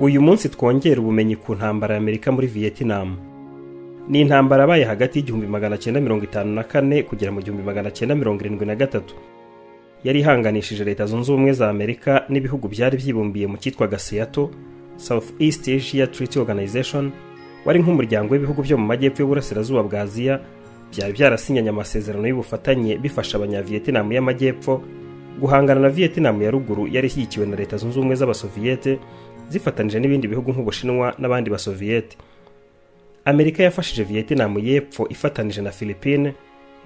uyu munsi twongera ubumenyi ku ntambara y'amerika muri vietnam ni intambara yabaye hagati y'igihumbi magana cyenda mirongo itanu na kane kugera mu gihumbi magana cyenda mirongo irindwi na gatatu yari ihanganishije leta zunze ubumwe za amerika n'ibihugu byari byibumbiye mu cyitwaga seato south east asia treaty organization wari nk'umuryango w'ibihugu byo mu majyepfo y'uburasirazuba bwa aziya byari byarasinyanye amasezerano y'ubufatanye bifasha abanyavietinamu y'amajyepfo guhangana na vietinamu ya ruguru yari ishyigikiwe na leta zunze ubumwe z'abasoviyete zifatanije n'ibindi bihugu nk'ubushinwa n'abandi basoviyete amerika yafashije vietinamu y'epfo ifatanije na philippine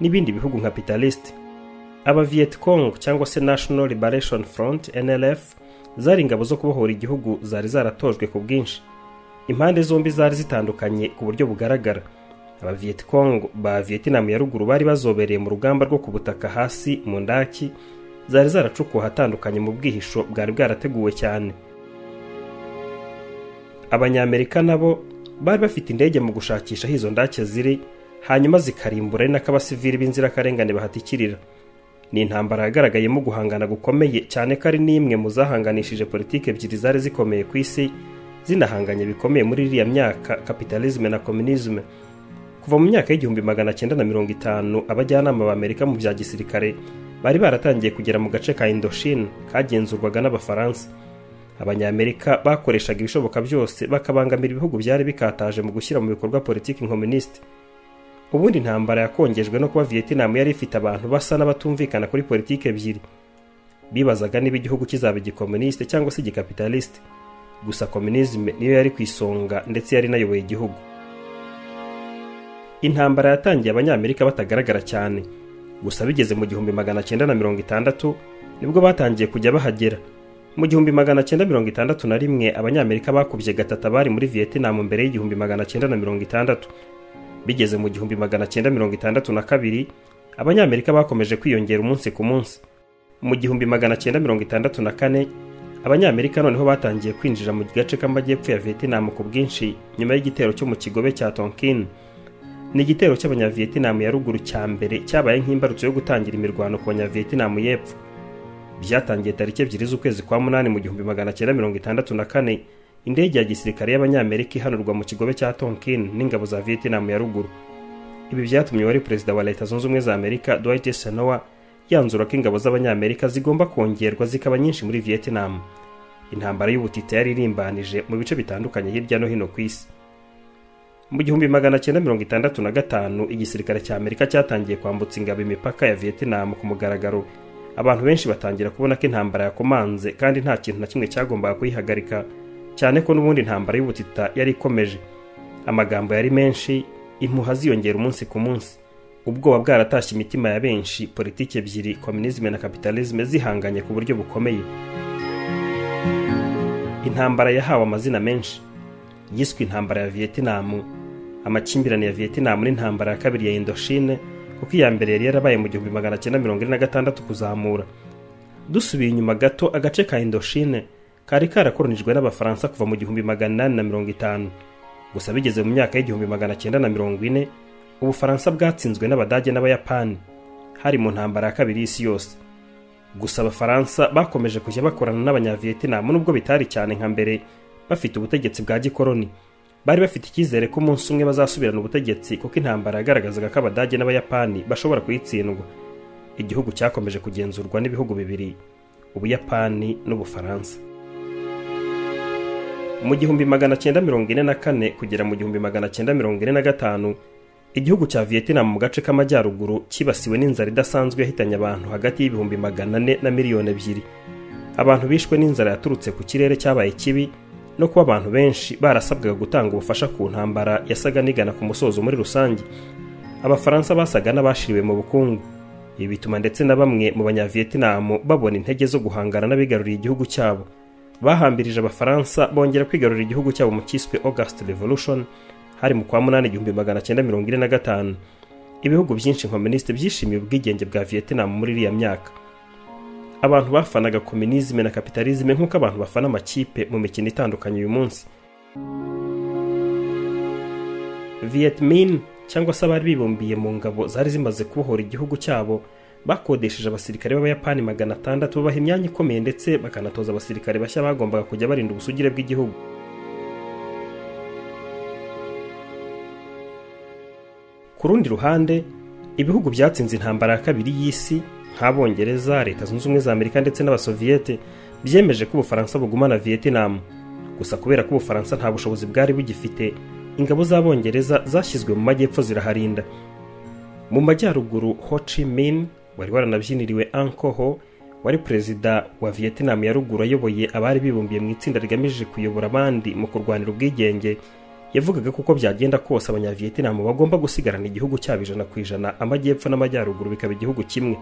n'ibindi bihugu nka pitalist aba vietcong cyangwa se national liberation front nlf zari ingabo zo kubohora igihugu zari zaratojwe ku bwinshi impande zombi zari zitandukanye ku buryo bugaragara aba vietcong ba vietinamu ya ruguru bari bazobereye mu rugamba rwo ku butaka hasi mu ndaki zari zaracukuwe ahatandukanye mu bwihisho bwari bwarateguwe cyane abanyamerika nabo bari bafite indege mu gushakisha aho izo ndake ziri hanyuma zikarimbura ari nako abasivili b'inzirakarengane bahatikirira ni intambara yagaragayemo guhangana gukomeye cyane ko ari n'imwe mu zahanganishije politiki ebyiri zari zikomeye ku isi zinahanganye bikomeye muri iriya myaka kapitalizme na kominizme kuva mu myaka y'igihumbi magana cyenda na mirongo itanu abajyanama b'amerika mu bya gisirikare bari baratangiye kugera mu gace ka indochine kagenzurwaga n'abafaransa abanyamerika bakoreshaga ibishoboka byose bakabangamira ibihugu byari bikataje mu gushyira mu bikorwa politiki nkominisite ubundi intambara yakongejwe no kuba vietinamu yari ifite abantu basa n'abatumvikana kuri politiki ebyiri bibazaga niba igihugu kizaba igikominisite cyangwa se igikapitalisite gusa kominizme niyo yari ku isonga ndetse yari inayoboye igihugu intambara yatangiye abanyamerika batagaragara cyane gusa bigeze mu gihumbi magana cyenda na mirongo itandatu nibwo batangiye kujya bahagera mu gihumbi magana cyenda mirongo itandatu na rimwe abanyamerika bakubye gatata bari muri vietinamu mbere y'igihumbi magana cyenda na mirongo itandatu bigeze mu gihumbi magana cyenda mirongo itandatu na kabiri abanyamerika bakomeje kwiyongera umunsi ku munsi mu gihumbi magana cyenda mirongo itandatu na kane abanyamerika noneho batangiye kwinjira mu gace k'amajyepfo ya vietinamu ku bwinshi nyuma y'igitero cyo mu kigobe cya tonkin ni igitero cy'abanyavietinamu ya ruguru cya mbere cyabaye nk'imbarutso yo gutangira imirwano ku banyavietinamu y'epfo byatangiye tariki ebyiri z'ukwezi kwa munani mu gihumbi magana cyenda mirongo itandatu na kane indege ya gisirikare y'abanyamerika ihanurwa mu kigobe cya tonkin n'ingabo za vietinamu ya ruguru ibi byatumye uwari perezida wa leta zunze ubumwe za amerika dwight senowa yanzura ko ingabo z'abanyamerika zigomba kongerwa zikaba nyinshi muri vietinamu intambara y'ubutita yari irimbanije mu bice bitandukanye hirya no hino ku isi mu gihumbi magana cyenda mirongo itandatu na gatanu igisirikare cya amerika cyatangiye kwambutsa ingabo imipaka ya vietinamu ku mugaragaro abantu benshi batangira kubona ko intambara yakomanze kandi nta kintu na kimwe cyagombaga kuyihagarika cyane ko n'ubundi intambara y'ubutita yari ikomeje amagambo yari menshi impuha ziyongera umunsi ku munsi ubwoba bwaratashye imitima ya benshi politiki ebyiri kominizme na kapitalizme zihanganye ku buryo bukomeye intambara yahawe amazina menshi yiswe intambara ya vietinamu amakimbirane ya vietinamu n'intambara ya kabiri ya indoshine kuko iya mbere yari yarabaye mu gihumbi magana cyenda mirongo ine na gatandatu kuzamura dusubiye inyuma gato agace ka indoshine kari karakoronijwe n'abafaransa kuva mu gihumbi magana inani na mirongo itanu gusa bigeze mu myaka y'igihumbi magana cyenda na mirongo ine ubufaransa bwatsinzwe n'abadage n'abayapani hari mu ntambara ya kabiri y'isi yose gusa abafaransa bakomeje kujya bakorana n'abanyavietinamu nubwo bitari cyane nka mbere bafite ubutegetsi bwa gikoroni bari bafite icyizere ko umunsi umwe bazasubirana ubutegetsi kuko intambara yagaragazaga ko abadage n'abayapani bashobora kuyitsindwa igihugu cyakomeje kugenzurwa n'ibihugu bibiri ubuyapani n'ubufaransa mu gihumbi magana cyenda mirongo ine na kane kugera mu gihumbi magana cyenda mirongo ine na gatanu igihugu cya vietnam mu gace k'amajyaruguru cyibasiwe n'inzara idasanzwe yahitanye abantu hagati y'ibihumbi magana ane na miliyoni ebyiri abantu bishwe n'inzara yaturutse ku kirere cyabaye kibi no kuba abantu benshi barasabwaga gutanga ubufasha ku ntambara yasaga n'igana ku musozo muri rusange abafaransa basaga n'abashiriwe mu bukungu ibi bituma ndetse na bamwe mu banyavietinamu babona intege zo guhangana n'abigaruriye igihugu cyabo bahambirije abafaransa bongera kwigarurira igihugu cyabo mu cyiswe august revolution hari mu kwa munani igihumbi magana cyenda mirongo ine na gatanu ibihugu byinshi kominisite byishimiye ubwigenge bwa vietnam muri iriya myaka abantu bafanaga kominizme na kapitalizme nk'uko abantu bafana amakipe mu mikino itandukanye uyu munsi vietmin cyangwa se abari bibumbiye mu ngabo zari zimaze kubohora igihugu cyabo bakodesheje abasirikare b'abayapani magana atandatu babaha imyanya ikomeye ndetse bakanatoza abasirikare bashya bagombaga kujya barinda ubusugire bw'igihugu ku rundi ruhande ibihugu byatsinze intambara ya kabiri y'isi nk'abongereza leta zunze ubumwe za amerika ndetse n'abasoviyete byemeje ko ubufaransa bugumana vietnam gusa kubera ko ubufaransa nta bushobozi bwari bugifite ingabo z'abongereza zashyizwe mu majyepfo ziraharinda mu majyaruguru ho chi minh wari waranabyiniriwe ankoho wari perezida wa vietnam ya ruguru ayoboye abari bibumbiye mu itsinda rigamije kuyobora abandi mu kurwanira ubwigenge yavugaga ko uko byagenda kose abanyavietnam bagomba gusigarana igihugu cyabo ijana ku ijana amajyepfo n'amajyaruguru bikaba igihugu kimwe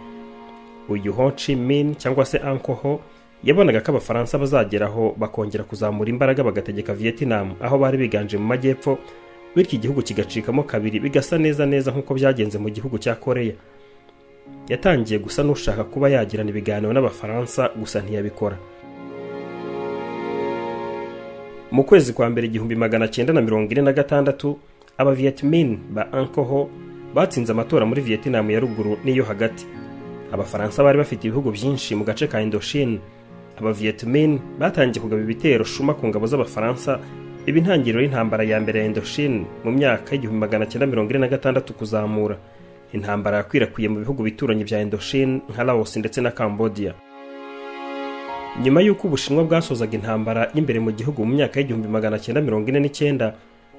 uyu ho chi minh cyangwa se ankoho yabonaga ko abafaransa bazageraho bakongera kuzamura imbaraga bagategeka vietnam aho bari biganje mu majyepfo bityo igihugu kigacikamo kabiri bigasa neza neza nk'uko byagenze mu gihugu cya koreya yatangiye gusa n'ushaka kuba yagirana ibiganiro n'abafaransa gusa ntiyabikora mu kwezi kwa mbere igihumbi magana cyenda na mirongo ine na gatandatu abavietmin ba ankoho batsinze amatora muri vietnam ya ruguru n'iyo hagati abafaransa bari bafite ibihugu byinshi mu gace ka indochine abavietmin batangiye kugaba ibitero shuma ku ngabo z'abafaransa iba intangiriro y'intambara ya mbere ya indochine mu myaka y'igihumbi magana cyenda mirongo ine na gatandatu kuzamura intambara yakwirakwiriye mu bihugu bituranye bya indochine nka laos ndetse na cambodia nyuma y'uko ubushinwa bwasozaga intambara y'imbere mu gihugu mu myaka y'igihumbi magana cyenda mirongo ine n'icyenda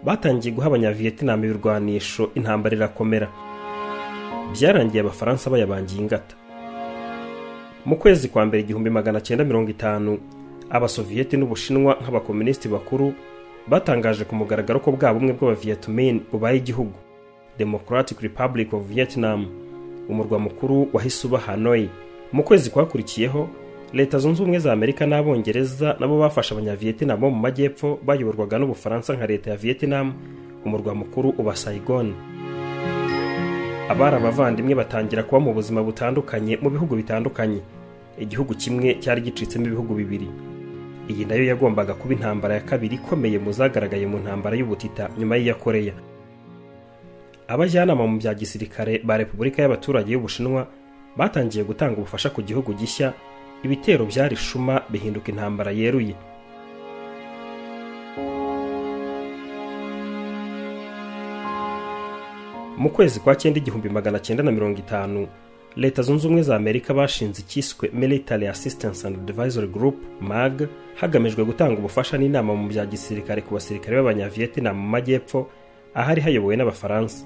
batangiye guha abanyavietnam ibirwanisho intambara irakomera byarangiye abafaransa bayabangiye ingata mu kwezi kwa mbere igihumbi magana cyenda mirongo itanu abasoviyeti n'ubushinwa nk'abakomunisiti bakuru batangaje ku mugaragaro ko bwa bumwe bw'abavietmin bubaye igihugu democratic republic of vietnam umurwa mukuru wahise uba hanoi mu kwezi kwakurikiyeho leta zunze ubumwe za amerika n'abongereza nabo bafashe abanyavietnam bo mu majyepfo bayoborwaga n'ubufaransa nka leta ya vietnam umurwa mukuru uba saigon abari abavandimwe batangira kuba mu buzima butandukanye mu bihugu bitandukanye igihugu kimwe cyari gicitsemo ibihugu bibiri iyi nayo yagombaga kuba intambara ya kabiri ikomeye mu zagaragaye mu ntambara y'ubutita nyuma y'iya koreya abajyanama mu bya gisirikare ba repubulika y'abaturage y'ubushinwa batangiye gutanga ubufasha ku gihugu gishya ibitero byari shuma bihinduka intambara yeruye mu kwezi kwa cyenda igihumbi magana cyenda na mirongo itanu leta zunze ubumwe za amerika bashinze icyiswe military assistance and advisory group mag hagamijwe gutanga ubufasha n'inama mu bya gisirikare ku basirikare b'abanyaviyetinam mu majyepfo ahari hayobowe n'abafaransa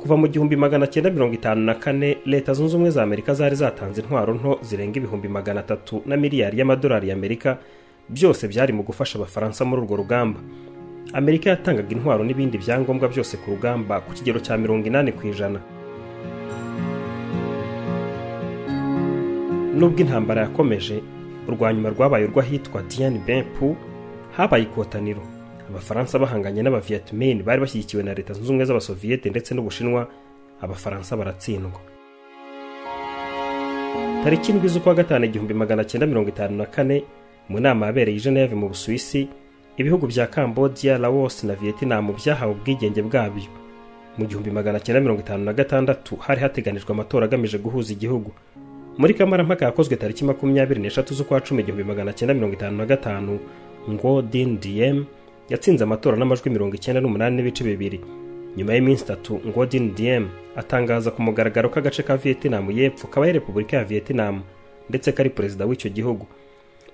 kuva mu gihumbi magana cyenda mirongo itanu na kane leta zunze ubumwe za amerika zari zatanze intwaro nto zirenga ibihumbi magana atatu na miliyari y'amadolari y'amerika byose byari mu gufasha abafaransa muri urwo rugamba amerika yatangaga intwaro n'ibindi byangombwa byose ku rugamba ku kigero cya mirongo inani ku ijana nubwo intambara yakomeje urwanyuma rwabaye urw'ahitwa diane bempu habaye ikotaniro abafaransa bahanganye n'abavietmin bari bashyigikiwe na leta zunze ubumwe z'abasoviyete ndetse n'ubushinwa abafaransa baratsindwa tariki indwi z'ukwa gatanu igihumbi magana cyenda mirongo itanu na kane mu nama yabereye i geneve mu busuwisi ibihugu bya cambodia laos na vietnam byahawe ubwigenge bwabyo mu gihumbi magana cyenda mirongo itanu na gatandatu hari hateganijwe amatora agamije guhuza igihugu muri kamarampaka yakozwe tariki makumyabiri n'eshatu z'ukwa cumi igihumbi magana cyenda mirongo itanu na gatanu ngo din diem yatsinze amatora n'amajwi mirongo icyenda n'umunani n'ibice bibiri nyuma y'iminsi itatu ngo din diem atangaza ku mugaragaro ko agace ka vietnam y'epfo kabaye repubulika ya vietnam ndetse kari perezida w'icyo gihugu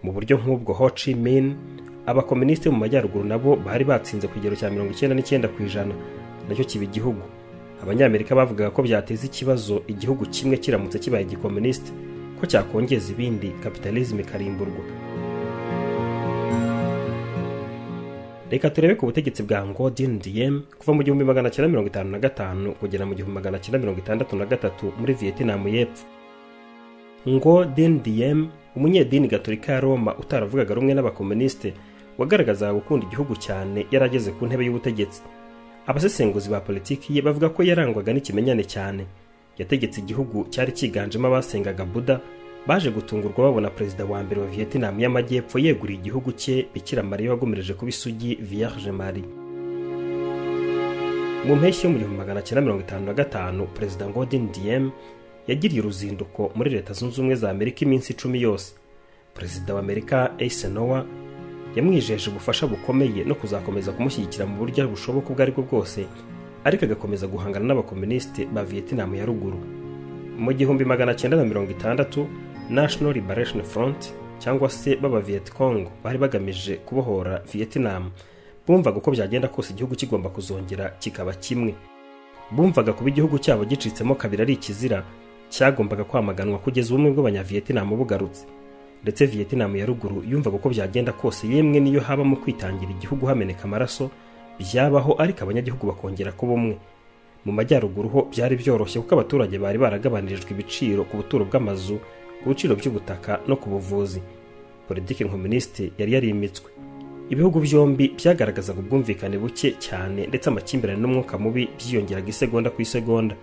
mu buryo nk'ubwo ho chi min abakomunisiti mu majyaruguru nabo bari batsinze ku kigero cya mirongo icyenda n'icyenda ku ijana nacyo kiba igihugu abanyamerika bavugaga ko byateza ikibazo igihugu kimwe kiramutse kibaye igikomunisiti ko cyakongeza ibindi kapitalizme ikarimburwa reka turebe ku butegetsi bwa ngo din diem kuva mu gihumbi magana cyenda mirongo itanu na gatanu kugera mu gihumbi magana cyenda mirongo itandatu na gatatu muri vietnam y'epfo ngo din diem umunyedini gaturika ya roma utaravugaga rumwe n'abakomunisite wagaragazaga gukunda igihugu cyane yari ageze ku ntebe y'ubutegetsi abasesenguzi ba politiki ye bavuga ko yarangwaga n'ikimenyane cyane yategetse igihugu cyari cyiganjemo abasengaga buda baje gutungurwa babona perezida wa mbere wa vietnam y'amajyepfo yeguriye igihugu cye bikira mariya wagomereje kuba isugi vierge marie mu mpeshyi yo mu gihumbi magana cyenda mirongo itanu na gatanu perezida godin diem yagiriye uruzinduko muri leta zunze ubumwe za amerika iminsi icumi yose perezida wa amerika eisenhower yamwijeje ubufasha bukomeye no kuzakomeza kumushyigikira mu buryo bushoboka ubwo ari bwo bwose ariko agakomeza guhangana n'abakomunisite ba vietinamu ya ruguru mu gihumbi magana cyenda na mirongo itandatu national liberation front cyangwa se b'aba vietcong bari bagamije kubohora vietinamu bumvaga uko byagenda kose igihugu kigomba kuzongera kikaba kimwe bumvaga kuba igihugu cyabo gicitsemo kabiri ari ikizira cyagombaga kwamaganwa kugeza ubumwe bw'abanyavietinamu bugarutse ndetse vietinamu ya ruguru yumvaga uko byagenda kose yemwe niyo habamo kwitangira igihugu hameneka amaraso byabaho ariko abanyagihugu bakongera kuba umwe mu majyaruguru ho byari byoroshye kuko abaturage bari baragabanirijwe ibiciro ku buturo bw'amazu ku biciro by'ubutaka no ku buvuzi politiki nkomunisite yari yarimitswe ibihugu byombi byagaragazaga ubwumvikane buke cyane ndetse amakimbirane n'umwuka mubi byiyongeraga isegonda ku isegonda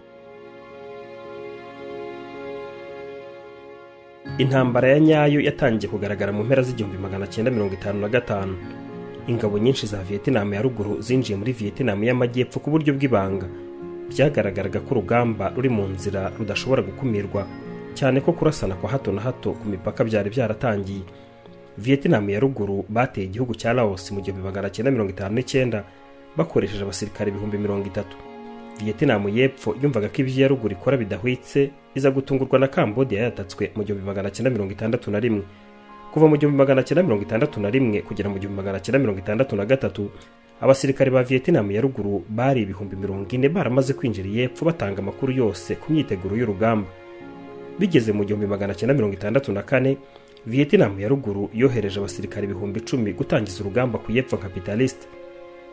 intambara ya nyayo yatangiye kugaragara mu mpera z'igihumbi magana cyenda mirongo itanu na gatanu ingabo nyinshi za vietinamu ya ruguru zinjiye muri vietinamu y'amajyepfo ku buryo bw'ibanga byagaragaraga ko urugamba ruri mu nzira rudashobora gukumirwa cyane ko kurasana kwa hato na hato ku mipaka byari byaratangiye vietinamu ya ruguru bateye igihugu cya laos mu gihumbi magana cyenda mirongo itanu n'icyenda bakoresheje abasirikare ibihumbi mirongo itatu vietinamu y'epfo yumvaga ko ibyo iya ruguru ikora bidahwitse iza gutungurwa na kambodiya yatatswe mu gihumbi magana cyenda mirongo itandatu na rimwe kuva mu gihumbi magana cyenda mirongo itandatu na rimwe kugera mu gihumbi magana cyenda mirongo itandatu na gatatu abasirikare ba vietinamu ya ruguru bari ibihumbi mirongo ine baramaze kwinjira y'epfo batanga amakuru yose ku myiteguro y'urugamba bigeze mu gihumbi magana cyenda mirongo itandatu na kane vietinamu ya ruguru yohereje abasirikare ibihumbi icumi gutangiza urugamba ku y'epfo kapitalisite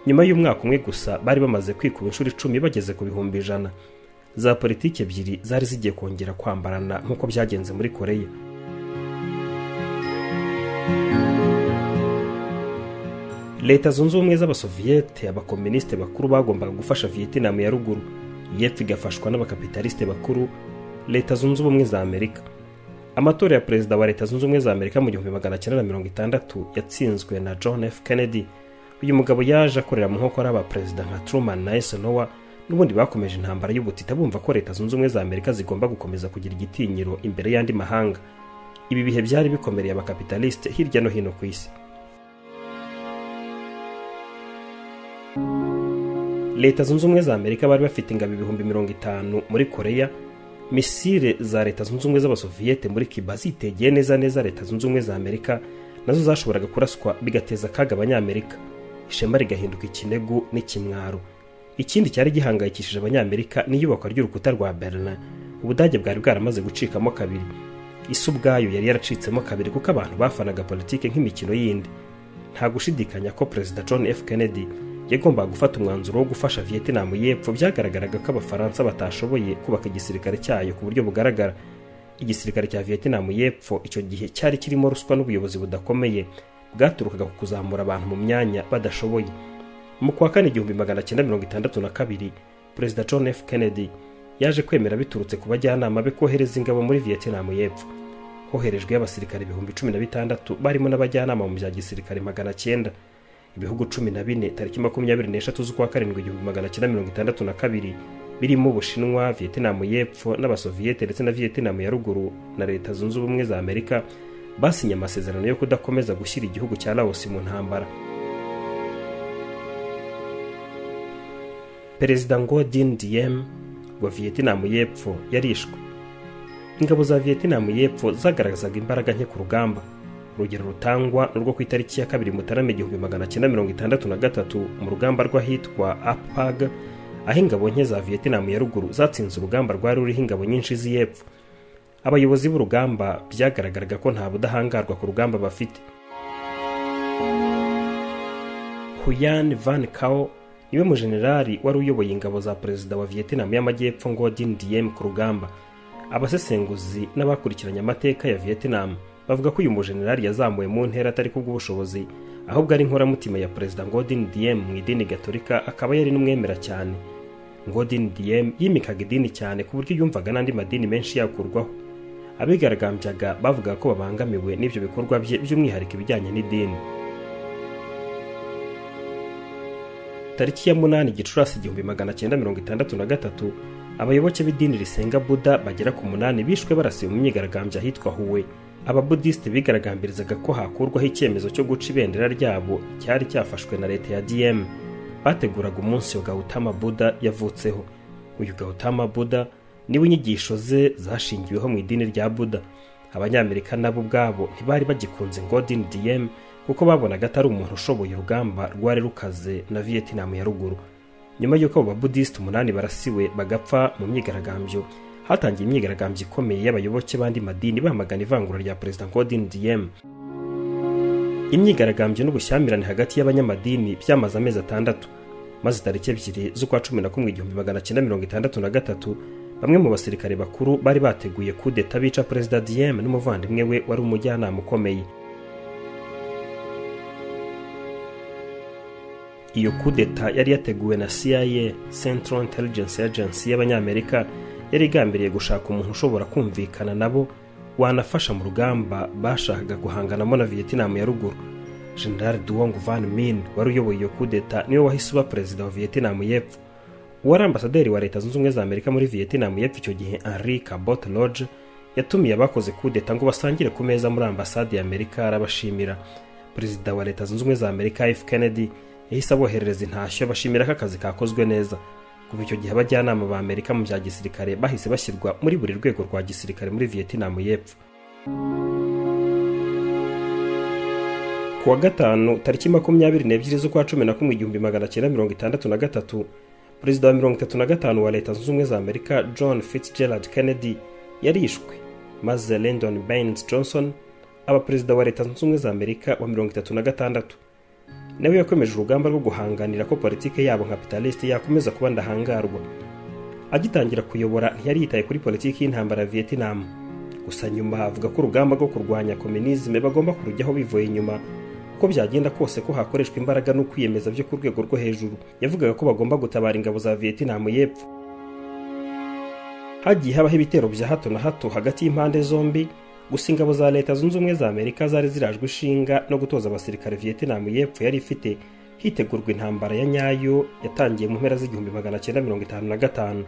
nyuma y'umwaka umwe gusa bari bamaze kwikuba inshuro icumi bageze ku bihumbi ijana za politiki ebyiri zari zigiye kongera kwambarana nk'uko byagenze muri koreya leta zunze ubumwe z'abasoviyete abakominisite bakuru bagombaga gufasha vietinamu ya ruguru yepfo igafashwa n'abakapitalisite bakuru leta zunze ubumwe za amerika amatora ya perezida wa leta zunze ubumwe za amerika mu gihumbi magana cyenda na mirongo itandatu yatsinzwe na john f kennedy uyu mugabo yaje akorera mu nkokora abaperezida nka truman na esenowa n'ubundi bakomeje intambara y'ubutita bumva ko leta zunze ubumwe za amerika zigomba gukomeza kugira igitinyiro imbere y'andi mahanga ibi bihe byari bikomereye abakapitalisite hirya no hino ku isi leta zunze ubumwe za amerika bari bafite ingabo ibihumbi mirongo itanu muri koreya misile za leta zunze ubumwe z'abasoviyete muri kiba zitegeye neza neza leta zunze ubumwe za amerika nazo zashoboraga kuraswa bigateza akaga abanyamerika ishema rigahinduka ikinegu n'ikimwaro ikindi cyari gihangayikishije abanyamerika n'iyubakwa ry'urukuta rwa berlin ubudage bwari bwaramaze gucikamo kabiri isi ubwayo yari yaracitsemo kabiri kuko abantu bafanaga politiki nk'imikino yindi nta gushidikanya ko perezida john f kennedy yagombaga gufata umwanzuro wo gufasha vietinamu y'epfo byagaragaraga ko abafaransa batashoboye kubaka igisirikare cyayo ku buryo bugaragara igisirikare cya vietinamu y'epfo icyo gihe cyari kirimo ruswa n'ubuyobozi budakomeye bwaturukaga ku kuzamura abantu mu myanya badashoboye mu kwa kane igihumbi magana cyenda mirongo itandatu na kabiri perezida john f kennedy yaje kwemera biturutse ku bajyanama be kohereza ingabo muri vietinamu y'epfo hoherejweyo abasirikare ibihumbi cumi na bitandatu barimo n'abajyanama mu bya gisirikare magana cyenda ibihugu cumi na bine tariki makumyabiri n'eshatu z'ukwa karindwi igihumbi magana cyenda mirongo itandatu na kabiri birimo ubushinwa vietinamu y'epfo n'abasoviyete ndetse na vietinamu ya ruguru na leta zunze ubumwe za amerika basinye amasezerano yo kudakomeza gushyira igihugu cya laos mu ntambara perezida ngo din diem wa vietinamu y'epfo yarishwe ingabo za vietinamu y'epfo zagaragazaga imbaraga nke ku rugamba urugero rutangwa ni urwo ku itariki ya kabiri mutarama igihumbi magana cyenda mirongo itandatu na gatatu mu rugamba rw'ahitwa apag aho ingabo nke za vietinamu ya ruguru zatsinze urugamba rwari ruriho ingabo nyinshi z'iyepfo abayobozi b'urugamba byagaragaraga ko nta budahangarwa ku rugamba bafite huyan van kao niwe mujenerali wari uyoboye ingabo za perezida wa vietinamu y'amajyepfo ngo din diem ku rugamba abasesenguzi n'abakurikiranye amateka ya vietinamu bavuga ko uyu mujenerali yazamuwe mu ntera atari kubw'ubushobozi ahubwo ari inkoramutima ya perezida ngodin diem mu idini gatolika akaba yari n'umwemera cyane ngodin diem yimikaga idini cyane ku buryo yumvaga n'andi madini menshi yakurwaho abigaragambyaga bavuga ko babangamiwe n'ibyo bikorwa bye by'umwihariko ibijyanye n'idini tariki ya munani gicurasi igihumbi magana cyenda mirongo itandatu na gatatu abayoboke b'idini risenga buda bagera ku munani bishwe barasiwe mu myigaragambyo ahitwa huwe ababudisite bigaragambirizaga ko hakurwaho icyemezo cyo guca ibendera ryabo cyari cyafashwe na leta ya dm bateguraga umunsi gautama buda yavutseho uyu gautama buda niwe inyigisho ze zashingiweho mu idini rya buda abanyamerika nabo ubwabo ntibari bagikunze ngo dini diyemu kuko babonaga atari umuntu ushoboye urugamba rwari rukaze na viyetinam ya ruguru nyuma y'uko abo babudisiti umunani barasiwe bagapfa mu myigaragambyo hatangiye imyigaragambyo ikomeye y'abayoboke b'andi madini bamagana ivangura rya perezida ngodin diyemu imyigaragambyo n'ubushyamirane hagati y'abanyamadini byamaze amezi atandatu maze tariki ebyiri z'ukwa cumi na kumwe igihumbi magana cyenda mirongo itandatu na gatatu bamwe mu basirikare bakuru bari bateguye kudeta bica perezida diyemu n'umuvandimwe we wari umujyanama ukomeye iyo kudeta yari yateguwe na CIA Central Intelligence Agency y'abanyamerika yari igambiriye gushaka umuntu ushobora kumvikana nabo wanafasha mu rugamba bashakaga guhanganamo na Vietnam ya ruguru General Duong Van Minh wari uyoboye iyo kudeta niwe wahise uba perezida wa Vietnam y'epfo uwari ambasaderi wa leta zunze ubumwe za Amerika muri Vietnam y'epfo icyo gihe Henry Cabot Lodge yatumiye abakoze kudeta ngo basangire ku meza muri ambasade ya Amerika arabashimira perezida wa leta zunze ubumwe za Amerika F Kennedy yahise aboherereza intashyo bashimira ko akazi kakozwe neza kuva icyo gihe abajyanama ba amerika mu bya gisirikare bahise bashyirwa muri buri rwego rwa gisirikare muri vietnam y'epfo ku wa gatanu tariki makumyabiri n'ebyiri z'ukwa cumi na kumwe igihumbi magana cyenda mirongo itandatu na gatatu perezida wa mirongo itatu na gatanu wa leta zunze ubumwe za amerika john fitzgerald kennedy yarishwe maze lyndon baines johnson aba perezida wa leta zunze ubumwe za amerika wa mirongo itatu na gatandatu nawe yakomeje urugamba rwo guhanganira ko politiki yabo nka pitalesite yakomeza kuba ndahangarwa agitangira kuyobora ntiyari yitaye kuri politiki y'intambara ya vietinamu gusa nyuma avuga ko urugamba rwo kurwanya kominizme bagomba kurujyaho bivuye inyuma uko byagenda kose ko hakoreshwa imbaraga no kwiyemeza byo ku rwego rwo hejuru yavugaga ko bagomba gutabara ingabo za vietinamu y'epfo hagiye habaho ibitero bya hato na hato hagati y'impande zombi gusa ingabo za leta zunze ubumwe za amerika zari zirajwe ishinga no gutoza abasirikare vietinamu y'epfo yari ifite hitegurwa intambara ya nyayo yatangiye mu mpera z'igihumbi magana cyenda mirongo itanu na gatanu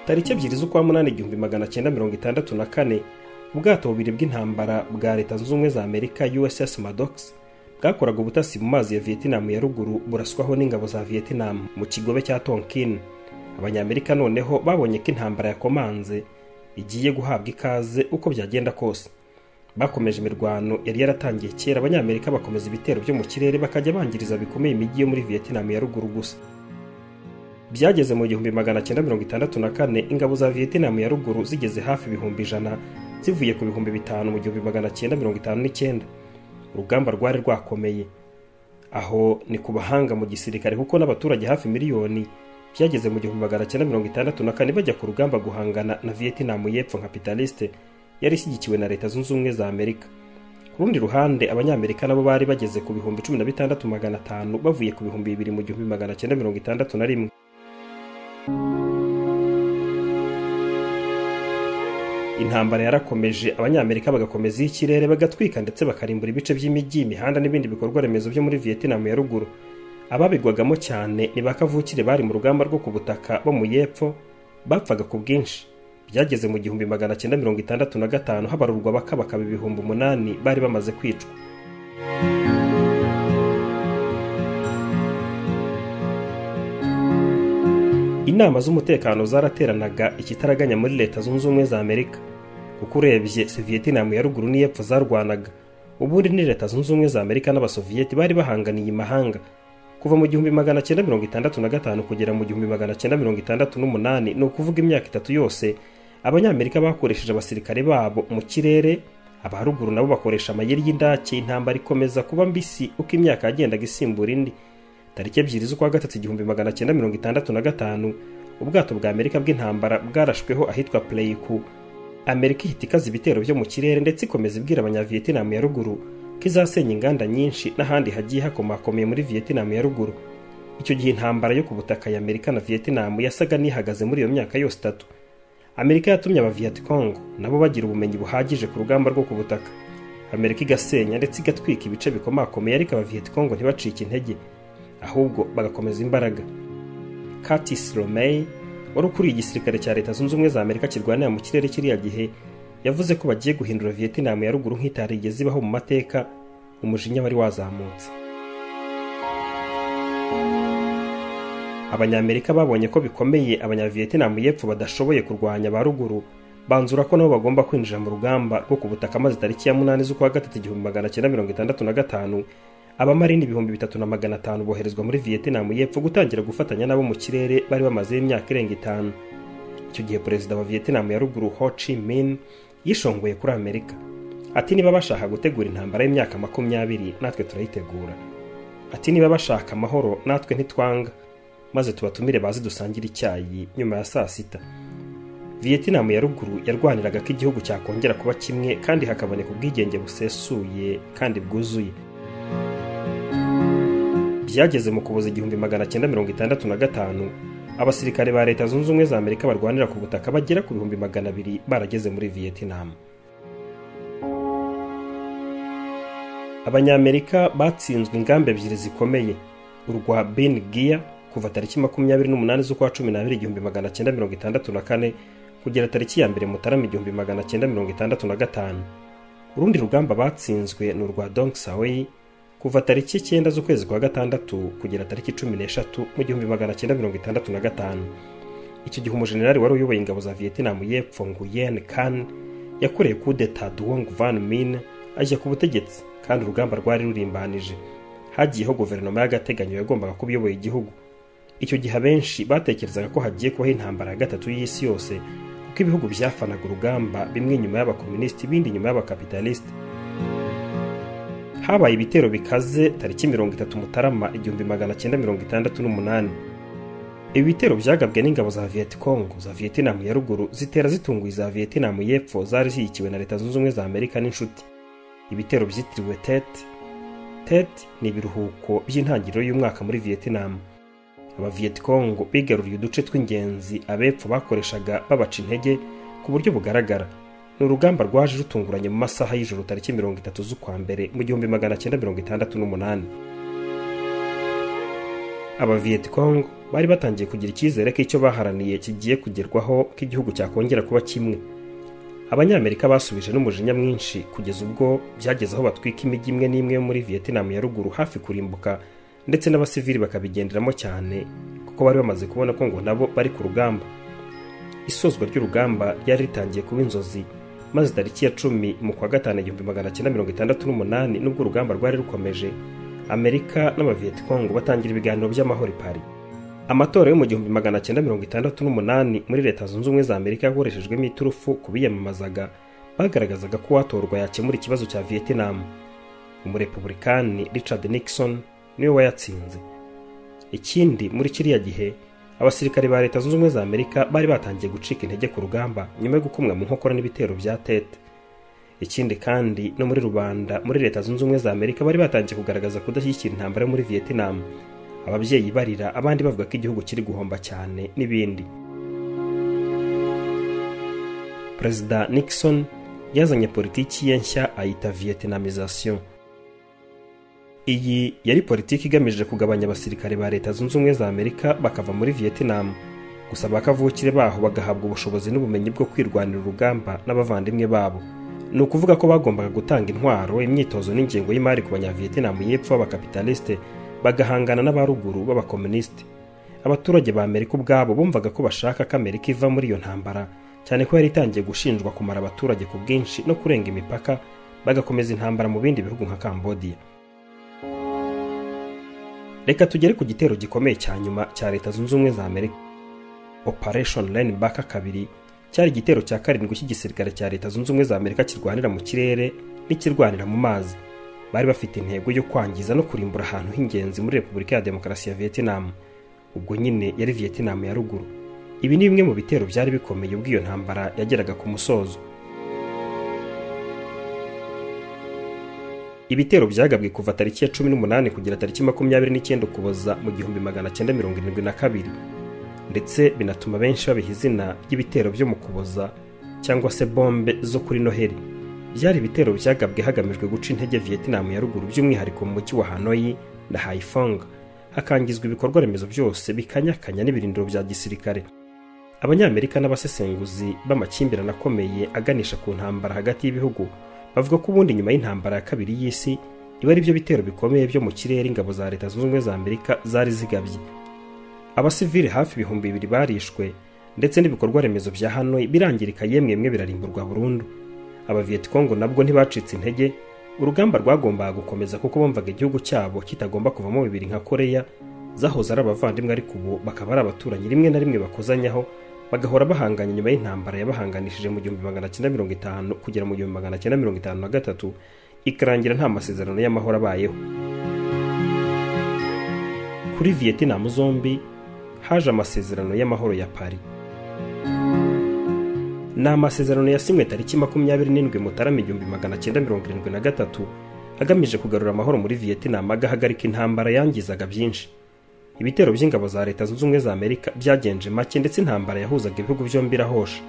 tariki ebyiri z'ukwa munani igihumbi magana cyenda mirongo itandatu na kane ubwato bubiri bw'intambara bwa leta zunze ubumwe za amerika uss madox bwakoraga ubutasi mu mazi ya vietinamu ya ruguru buraswaho n'ingabo za vietinamu mu kigobe cya tonkin abanyamerika noneho babonye ko intambara yakomanze igiye guhabwa ikaze uko byagenda kose bakomeje imirwano yari yaratangiye kera abanyamerika bakomeza ibitero byo mu kirere bakajya bangiriza bikomeye imijyi yo muri vietnam ya ruguru gusa byageze mu gihumbi magana cyenda mirongo itandatu na kane ingabo za vietnam ya ruguru zigeze hafi ibihumbi ijana zivuye ku bihumbi bitanu mu gihumbi magana cyenda mirongo itanu n'icyenda urugamba rwari rwakomeye aho ni ku bahanga mu gisirikare kuko n'abaturage hafi miliyoni byageze mu gihumbi magana cyenda mirongo itandatu na kane bajya ku rugamba guhangana na vietinamu y'epfo nka pitaliste yari ishyigikiwe na leta zunze ubumwe za amerika ku rundi ruhande abanyamerika nabo bari bageze ku bihumbi cumi na bitandatu magana atanu bavuye ku bihumbi bibiri mu gihumbi magana cyenda mirongo itandatu na rimwe intambara yarakomeje abanyamerika bagakomeza iy'ikirere bagatwika ndetse bakarimbura ibice by'imijyi imihanda n'ibindi bikorwa remezo byo muri vietinamu ya ruguru ababigwagamo cyane ni ba kavukire bari mu rugamba rwo ku butaka bo mu y'epfo bapfaga ku bwinshi byageze mu gihumbi magana cyenda mirongo itandatu na gatanu habarurwa bakaba ibihumbi umunani bari bamaze kwicwa inama z'umutekano zarateranaga ikitaraganya muri leta zunze ubumwe za amerika kuko urebye vietnam ya ruguru n'iy'epfo zarwanaga ubundi ni leta zunze ubumwe za amerika n'abasoviyeti bari bahanganiye imahanga kuva mu gihumbi magana cyenda mirongo itandatu na gatanu kugera mu gihumbi magana cyenda mirongo itandatu n'umunani ni ukuvuga imyaka itatu yose abanyamerika bakoresheje abasirikare babo mu kirere abaruguru nabo bakoresha amayeri y'indake intambara ikomeza kuba mbisi uko imyaka yagendaga isimbura indi tariki ebyiri z'ukwa gatatu igihumbi magana cyenda mirongo itandatu na gatanu ubwato bwa amerika bw'intambara bwarashweho ahitwa pleyiku amerika ihita ikaza ibitero byo mu kirere ndetse ikomeza ibwira abanyavietinamu ya ruguru ko izasenya inganda nyinshi n'ahandi hagiye hakomakomeye muri vietnam ya ruguru icyo gihe intambara yo ku butaka ya amerika na vietnam yasaga n'ihagaze muri iyo myaka yose itatu amerika yatumye aba vietcong nabo bagira ubumenyi buhagije ku rugamba rwo ku butaka amerika igasenya ndetse igatwika ibice bikomakomeye ariko aba vietcong ntibacike intege ahubwo bagakomeza imbaraga curtis romey wari ukuriye igisirikare cya leta zunze ubumwe za amerika kirwanira mu kirere kiriya gihe yavuze ko bagiye guhindura vietnam ya ruguru nk'itarigeze ibaho mu mateka umujinya wari wazamutse abanyamerika babonye ko bikomeye abanyavietinamu y'epfo badashoboye kurwanya ba ruguru banzura ko nabo bagomba kwinjira mu rugamba rwo ku butaka maze tariki ya munani z'ukwa gatatu igihumbi magana cyenda mirongo itandatu na gatanu abamarini ibihumbi bitatu na magana atanu boherezwa muri vietinamu y'epfo gutangira gufatanya n'abo mu kirere bari bamaze imyaka irenga itanu icyo gihe perezida wa vietinamu ya ruguru ho chi min yishongoye kuri amerika ati niba bashaka gutegura intambara y'imyaka makumyabiri natwe turayitegura ati niba bashaka amahoro natwe ntitwanga maze tubatumire bazi dusangire icyayi nyuma ya saa sita vietinamu ya ruguru yarwaniraga ko igihugu cyakongera kuba kimwe kandi hakaboneka ubwigenge busesuye kandi bwuzuye byageze mu kuboza igihumbi magana cyenda mirongo itandatu na gatanu abasirikare ba leta zunze ubumwe za amerika barwanira ku butaka bagera ku bihumbi magana abiri barageze muri vietinamu abanyamerika batsinzwe ingamba ebyiri zikomeye urwa ben gia kuva tariki makumyabiri n'umunani z'ukwa cumi n'abiri igihumbi magana cyenda mirongo itandatu na kane kugera tariki ya mbere mutarama igihumbi magana cyenda mirongo itandatu na gatanu urundi rugamba batsinzwe ni urwa dong sawei kuva tariki icyenda z'ukwezi kwa gatandatu kugera tariki cumi n'eshatu mu gihumbi magana cyenda mirongo itandatu na gatanu icyo gihe umujenerali wari uyoboye ingabo za vietinamu y'epfo nguyen kan yakoreye kudeta duwong van min ajya ku butegetsi kandi urugamba rwari rurimbanije hagiyeho guverinoma y'agateganyo yagombaga kuba iyoboye igihugu icyo gihe abenshi batekerezaga ko hagiye kubaho intambara ya gatatu y'isi yose kuko ibihugu byafanaga urugamba bimwe nyuma y'abakomunisiti ibindi nyuma y'abakapitalisiti habaye ibitero bikaze tariki mirongo itatu mutarama igihumbi magana cyenda mirongo itandatu n'umunani ibi bitero byagabwe n'ingabo za vietcongo za vietinamu ya ruguru zitera zitunguye iza vietinamu y'epfo zari zishyigikiwe na leta zunze ubumwe za amerika n'inshuti ibitero byitiriwe tet tet ni ibiruhuko by'intangiriro y'umwaka muri vietinamu abavietcongo bigaruriye uduce tw'ingenzi abepfo bakoreshaga babaca intege ku buryo bugaragara ni urugamba rwaje rutunguranye mu masaha y'ijoro tariki mirongo itatu z'ukwa mbere mu gihumbi magana cyenda mirongo itandatu n'umunani abavietcongo bari batangiye kugira icyizere ko icyo baharaniye kigiye kugerwaho ko igihugu cyakongera kuba kimwe abanyamerika basubije n'umujinya mwinshi kugeza ubwo byageze aho batwika imijyi imwe n'imwe yo muri vietinamu ya ruguru hafi kurimbuka ndetse n'abasivili bakabigenderamo cyane kuko bari bamaze kubona ko ngo nabo bari ku rugamba isozwa ry'urugamba ryari ritangiye kuba inzozi maze tariki ya cumi mu kwa gatanu igihumbi magana cyenda mirongo itandatu n'umunani nubwo urugamba rwari rukomeje amerika n'abavietcongo batangira ibiganiro by'amahoro i paris amatora yo mu gihumbi magana cyenda mirongo itandatu n'umunani muri leta zunze ubumwe za amerika yakoreshejwemo iturufu ku biyamamazaga bagaragazaga ko uwatorwa yakemura ikibazo cya vietinamu umurepubulikani richard nixon niwe wayatsinze ikindi muri kiriya gihe abasirikare ba leta zunze ubumwe za amerika bari batangiye gucika intege ku rugamba nyuma yo gukumwa mu nkokora n'ibitero bya tete ikindi kandi no muri rubanda muri leta zunze ubumwe za amerika bari batangiye kugaragaza kudashyigikira intambara yo muri vietnam ababyeyi barira abandi bavuga ko igihugu kiri guhomba cyane n'ibindi perezida nixon yazanye politiki ye nshya ayita vietnamization iyi yari politiki igamije kugabanya abasirikare ba leta zunze ubumwe za amerika bakava muri vietnam gusa bakavukire baho bagahabwa ubushobozi n'ubumenyi bwo kwirwanira urugamba n'abavandimwe babo ni ukuvuga ko bagombaga gutanga intwaro imyitozo n'ingengo y'imari ku banyavietinamu y'epfo b'abakapitalisite bagahangana n'abaruguru b'abakomunisite abaturage ba amerika ubwabo bumvaga ko bashaka ko amerika iva muri iyo ntambara cyane ko yari itangiye gushinjwa kumara abaturage ku bwinshi no kurenga imipaka bagakomeza intambara mu bindi bihugu nka cambodia reka tugere ku gitero gikomeye cya nyuma cya leta zunze ubumwe za amerika operation line back kabiri cyari igitero cya karindwi cy'igisirikare cya leta zunze ubumwe za amerika kirwanira mu kirere n'ikirwanira mu mazi bari bafite intego yo kwangiza no kurimbura ahantu h'ingenzi muri repubulika ya demokarasi ya vietnam ubwo nyine yari vietnam ya ruguru ibi ni bimwe mu bitero byari bikomeye ubwo iyo ntambara yageraga ku musozo ibitero byagabwe kuva tariki ya cumi n'umunani kugera tariki makumyabiri n'icyenda ukuboza mu gihumbi magana cyenda mirongo irindwi na kabiri ndetse binatuma benshi babiha izina ry'ibitero byo mu kuboza cyangwa se bombe zo kuri noheli byari ibitero byagabwe hagamijwe guca intege vietinamu ya ruguru by'umwihariko mu mujyi wa hanoyi na haifong hakangizwa ibikorwa remezo byose bikanyakanya n'ibirindiro bya gisirikare abanyamerika n'abasesenguzi b'amakimbirane akomeye aganisha ku ntambara hagati y'ibihugu bavuga ko ubundi nyuma y'intambara ya kabiri y'isi iba ari byo bitero bikomeye byo mu kirere ingabo za leta zunze ubumwe za amerika zari zigabye abasivili hafi ibihumbi bibiri barishwe ndetse n'ibikorwa remezo bya hano birangirika yemwe bimwe birarimburwa burundu abaviyetingo nabwo ntibacitse intege urugamba rwagombaga gukomeza kuko bumvaga igihugu cyabo kitagomba kuvamo bibiri nka koreya zahoze ari abavandimwe ariko ubu bakaba ari abaturanyi rimwe na rimwe bakozanyaho bagahora bahanganye nyuma y'intambara yabahanganishije mu gihumbi magana cyenda mirongo itanu kugera mu gihumbi magana cyenda mirongo itanu na gatatu ikarangira nta masezerano y'amahoro abayeho kuri viyetinam zombi haje amasezerano y'amahoro ya paris ni amasezerano yasinywe tariki makumyabiri n'indwi mutarama igihumbi magana cyenda mirongo irindwi na gatatu agamije kugarura amahoro muri viyetinam agahagarika intambara yangizaga byinshi ibitero by'ingabo za leta zunze ubumwe za amerika byagenje make ndetse intambara yahuzaga ibihugu byombi irahosha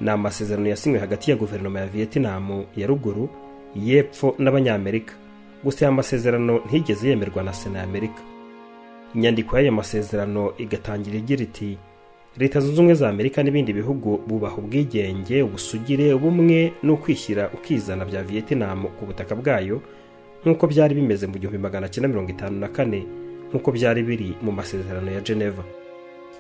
ni amasezerano yasinywe hagati ya guverinoma ya viyetinam ya ruguru y'epfo n'abanyamerika gusa aya masezerano ntiyigeze yemerwa na sena ya amerika inyandiko y'aya masezerano igatangira igira iti leta zunze ubumwe za amerika n'ibindi bihugu bubaha ubwigenge ubusugire ubumwe n'ukwishyira ukizana bya viyetinam ku butaka bwayo nk'uko byari bimeze mu gihumbi magana cyenda mirongo itanu na kane nk'uko byari biri mu masezerano ya geneva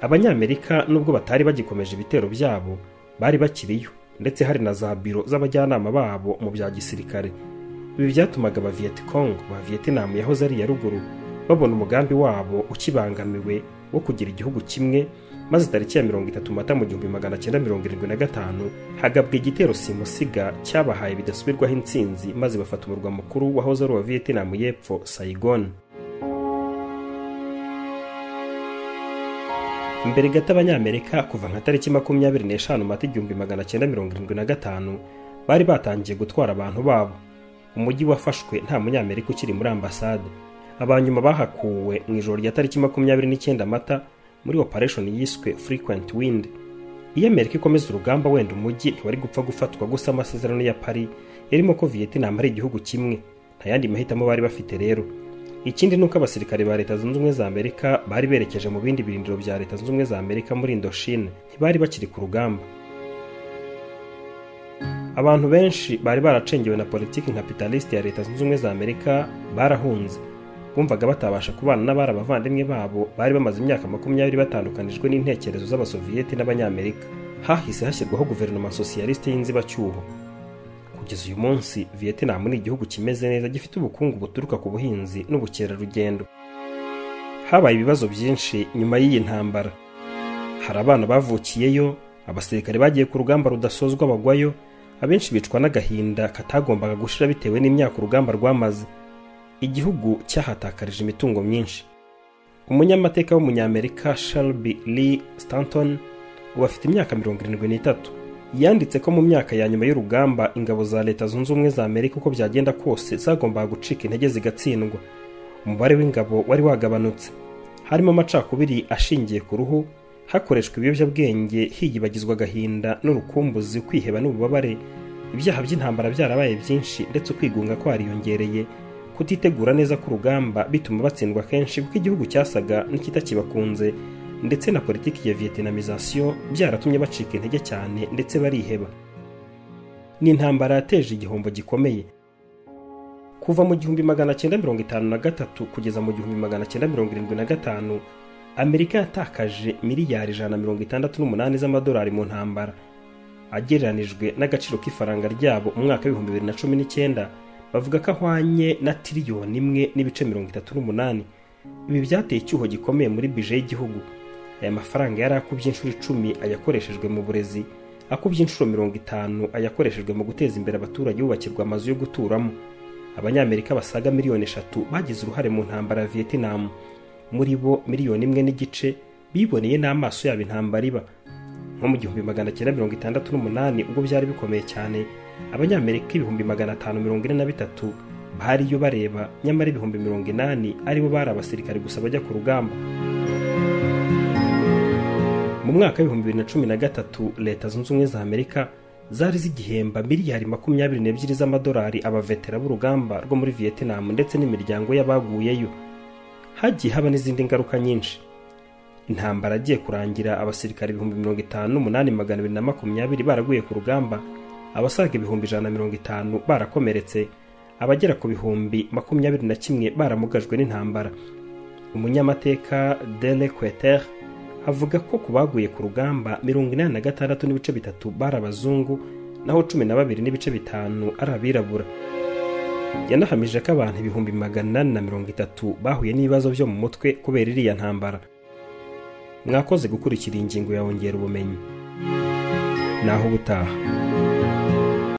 abanyamerika nubwo batari bagikomeje ibitero byabo bari bakiriyo ndetse hari na za biro z'abajyanama babo mu bya gisirikare ibi byatumaga ba viyetingo ba viyetinam yahoze ari iya ruguru babona umugambi wabo ukibangamiwe wo kugira igihugu kimwe maze tariki ya mirongo itatu mata mu gihumbi magana cyenda mirongo irindwi na gatanu hagabwa igitero simusiga cyabahaye bidasubirwaho intsinzi maze bafata umurwa mukuru wahoze ari uwa viyetinam y'epfo sayigoni mbere gato abanyamerika kuva nka tariki makumyabiri n'eshanu mata igihumbi magana cyenda mirongo irindwi na gatanu bari batangiye gutwara abantu babo umujyi wafashwe nta munyamerika ukiri muri ambasade abanyuma bahakuwe mu ijoro rya tariki makumyabiri n'icyenda mata muri operation yiswe frequent wind iyo amerika ikomeza urugamba wenda umujyi ntiwari gupfa gufatwa gusa amasezerano ya pari yarimo ko viyetinam ari igihugu kimwe nta yandi mahitamo bari bafite rero ikindi ni uko abasirikare ba leta zunze ubumwe za amerika bari berekeje mu bindi birindiro bya leta zunze ubumwe za amerika muri indoshine ntibari bakiri ku rugamba abantu benshi bari baracengewe na politiki nkapitalisite ya leta zunze ubumwe za amerika barahunze bumvaga batabasha kubana n'abari abavandimwe babo bari bamaze imyaka makumyabiri batandukanijwe n'intekerezo z'abasoviyeti n'abanyamerika hahise hashyirwaho guverinoma sosiyalisite y'inzibacyuho kugeza uyu munsi viyetinam ni igihugu kimeze neza gifite ubukungu buturuka ku buhinzi n'ubukerarugendo habaye ibibazo byinshi nyuma y'iyi ntambara hari abana bavukiyeyo abasirikare bagiye ku rugamba rudasozwa bagwayo abenshi bicwa n'agahinda katagombaga gushira bitewe n'imyaka urugamba rwamaze igihugu cyahatakarije imitungo myinshi umunyamateka w'umunyamerika shelby lee stanton ubu afite imyaka mirongo irindwi n'itatu yanditse ko mu myaka ya nyuma y'urugamba ingabo za leta zunze ubumwe za amerika uko byagenda kose zagombaga gucika intege zigatsindwa umubare w'ingabo wari wagabanutse harimo amacakubiri ashingiye ku ruhu hakoreshwa ibiyobyabwenge hiyibagizwa agahinda n'urukumbuzi kwiheba n'ububabare ibyaha by'intambara byarabaye byinshi ndetse ukwigunga kwariyongereye kutitegura neza k'urugamba bituma batsindwa kenshi kuko igihugu cyasaga n'ikitakibakunze ndetse na politiki ya viyetinamizasiyo byaratumye bacika intege cyane ndetse bariheba ni intambara yateje igihombo gikomeye kuva mu gihumbi magana cyenda mirongo itanu na gatatu kugeza mu gihumbi magana cyenda mirongo irindwi na gatanu amerika yatakaje miliyari ijana na mirongo itandatu n'umunani z'amadolari mu ntambara agereranijwe n'agaciro k'ifaranga ryabo mu mwaka w'ibihumbi bibiri na cumi n'icyenda bavuga ko ahwanye na tiriyoni imwe n'ibice mirongo itatu n'umunani ibi byateye icyuho gikomeye muri bije y'igihugu aya mafaranga yari akubye inshuro icumi ayakoreshejwe mu burezi akubye inshuro mirongo itanu ayakoreshejwe mu guteza imbere abaturage bubakirwa amazu yo guturamo abanyamerika basaga miliyoni eshatu bagize uruhare mu ntambara ya viyetinam muri bo miliyoni imwe n'igice biboneye n'amaso yabo intambara iba nko mu gihumbi magana cyenda mirongo itandatu n'umunani ubwo byari bikomeye cyane abanyamerika ibihumbi magana atanu mirongo ine na bitatu bariyo bareba nyamara ibihumbi mirongo inani aribo bari abasirikare gusa bajya ku rugamba mu mwaka w'ibihumbi bibiri na cumi na gatatu leta zunze ubumwe za amerika zari zigihemba miliyari makumyabiri n'ebyiri z'amadolari abavetera b'urugamba rwo muri viyetinam ndetse n'imiryango y'abaguyeyo hagiye haba n'izindi ngaruka nyinshi intambara agiye kurangira abasirikare ibihumbi mirongo itanu n'umunani magana abiri na makumyabiri baraguye ku rugamba abasaga ibihumbi ijana na mirongo itanu barakomeretse abagera ku bihumbi makumyabiri na kimwe baramugajwe n'intambara umunyamateka dele kweter avuga ko ku baguye ku rugamba mirongo inani na gatandatu n'ibice bitatu bari abazungu naho cumi na babiri n'ibice bitanu ari abirabura yanahamije ko abantu ibihumbi magana inani na mirongo itatu bahuye n'ibibazo byo mu mutwe kubera iriya ntambara mwakoze gukurikira iyi ngingo ya ongera ubumenyi naho ubutaha